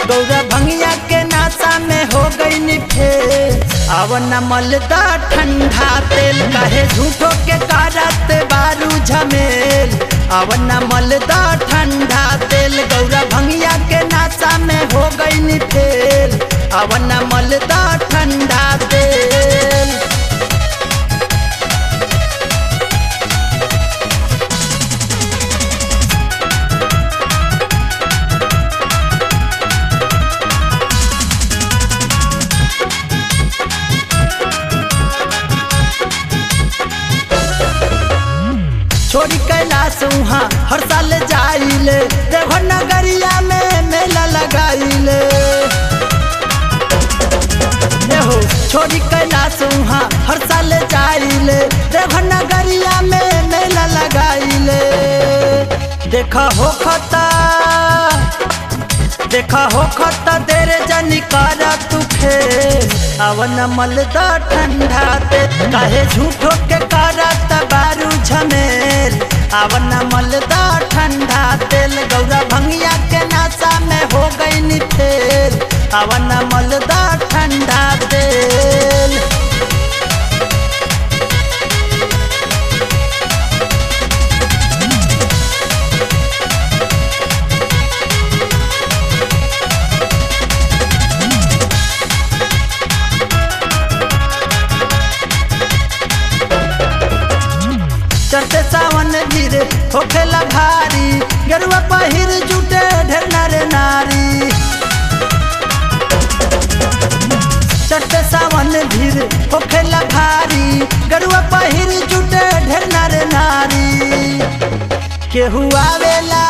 गौरा भंगिया के नाचा में हो गई नी फेल अब न मलदा ठंडा तेल कहे झूठो के कारत बारू झमेल अब न मलदा ठंडा तेल गौरा भंगिया के नाचा में हो गई नी फेल अब न मलदा ठंडा तेल छोड़ी कैलाश वहाँ हर साल जाइले देवघर नगरिया में मेला लगाइले ये हो छोड़ी कैलाश वहाँ हर साल जाइले देवघर नगरिया में मेला लगाइले देखा हो खता देखा हो खता तेरे जनी कारा तू खेल अवन मलदा ठंडा ते काहे झूठो के कारा तबारू झमेल अवन मलदा ठंडा तेल गौरा भंगिया के नाचा में हो गई नी फेल अवन मलदा ठंडा तेल चढ़ते सावन धीरे होखेला भारी गरुआ पहिर जुटे ढेर नारे नारी चढ़ते सावन धीरे होखेला भारी गरुआ पहिर जुटे ढेर नारे नारी केहू आवेला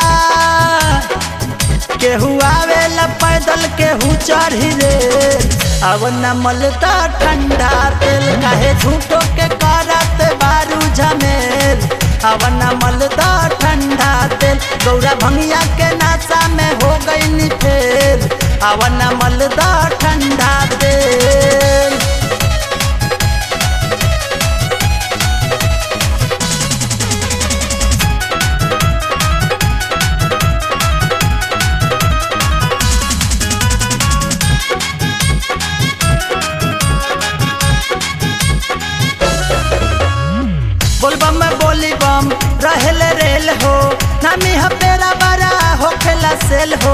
केहू आवेला पैदल केहू चढ़ी रे अब न मलता ठंडा तेल काहे झूठो के करत बारू झमेल अब न मलता ठंडा तेल गौरा भंगिया के नाचा में हो गई नी फेल अब न मलता ठंडा तेल बोलबम में बोली बम रहल रेल हो नामी हपेरा बड़ा होखेला सेल हो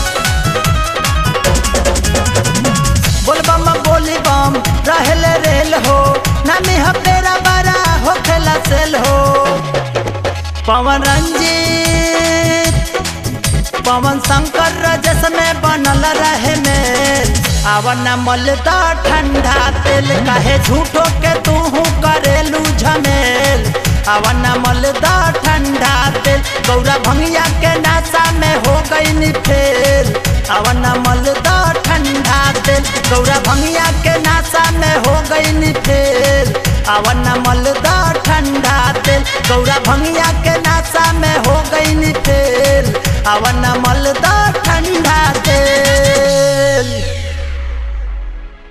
बोलबम में बोली बम रहल रेल हो नामी हपेरा बड़ा होखेला सेल हो पवन रंजीत पवन शंकर रजस में बनल रहे मेल आवन मलदा ठंडा तेल काहे झूठो के तू करेलू झमेल आवन मलदा ठंडा तेल गौरा भंगिया के नाचा में हो गई नी फेल आवन मलदा ठंडा तेल गौरा भंगिया के नाचा में हो गई नी फेल आवन मलदा ठंडा तेल गौरा भंगिया के नाचा में हो गई नी फेल आवन मलदा ठंडा तेल